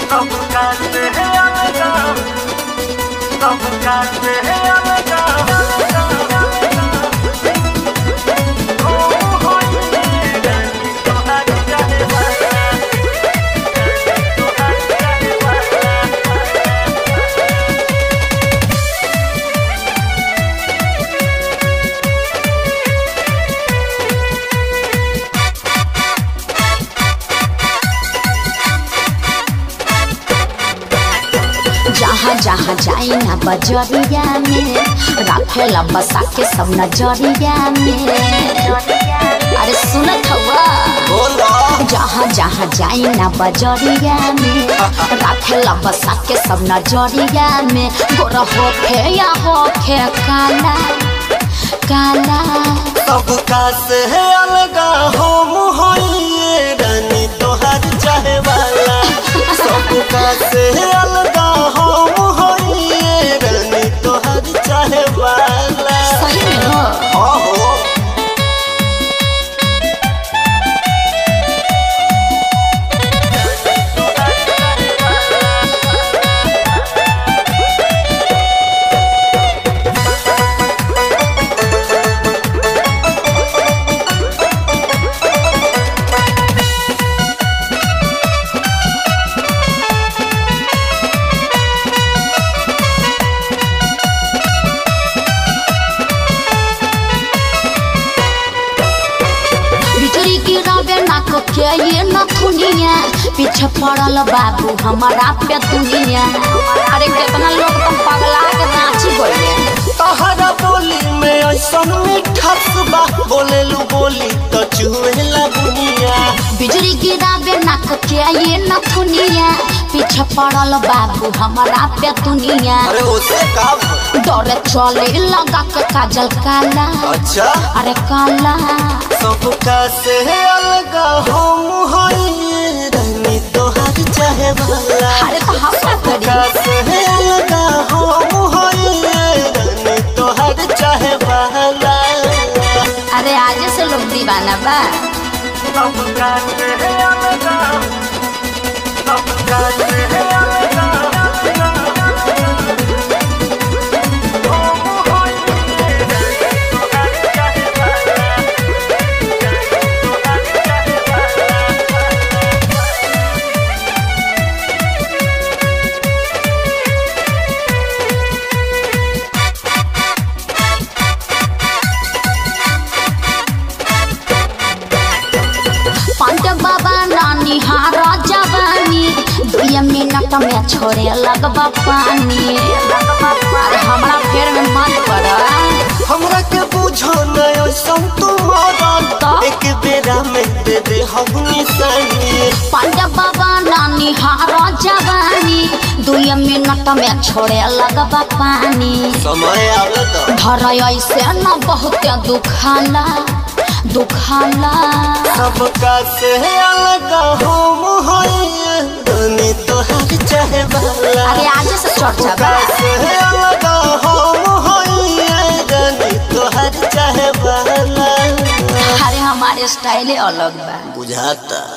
Tocaste algo, tocaste algo. Oh, oye, tu hacha de bala, tu hacha de bala. जहाँ जहाँ जाई ना बजरिया में राखेला बसा के सब नजरिया में अरे सुनत हवा जहाँ जहाँ जाई ना बजरिया में राखेला बसा के सब नजरिया में गोरा होखे या होखे काला काला सबका से अलगा हो मुहैये रानी तोहर चाहे वाला सबका से अलगा हो मुहैये रानी तोहर चाहे वाला सही में हो आहो बिजली गिरावे नाक के ये नथुनिया पीछे पड़ल बाबू हमारा पे दुनिया अरे कितना लोग तुम पगला के नाची गए तहरा बोली में ऐसन मिठास बा बोलेलू बोली तो चुहेला दुनिया बिजली गिरावे नाक के ये नथुनिया पीछे पड़ल बाबू हमारा पे दुनिया अरे उसे का भ- डरे चले लगा के काजल काला अच्छा अरे काला सबका से अलगा हो मुहैये रानी तोहर चाहे वाला अरे तो हम क्या सबका करी से अलगा हो मुहैये रानी तोहर चाहे वाला अरे आज से लोग दीवाना बा Tocaste algo, tocaste algo. Oh, oye, tu hacha de bala, tu hacha de bala. Pant बाबा नानी हारा जवानी दुई मिनट में छोड़े लगबा पानी अरे हमरा फेर में मत पड़ हमरा के बुझो न ऐसन तुम्हारा तो? एक बेरा में दे दे हम निशानी पंत बाबा नानी हारा जवानी दुई मिनट में छोड़े लगबा पानी समय आवे तो धर ऐसे न बहुत दुखाला दुखाला सबका से अलगा हो मुहैया रानी तोहर चाहे वाला अरे आज से चर्चा बा सबका से अलगा हो मुहैया रानी तोहर चाहे वाला अरे हमारे स्टाइल अलग बा बुझाता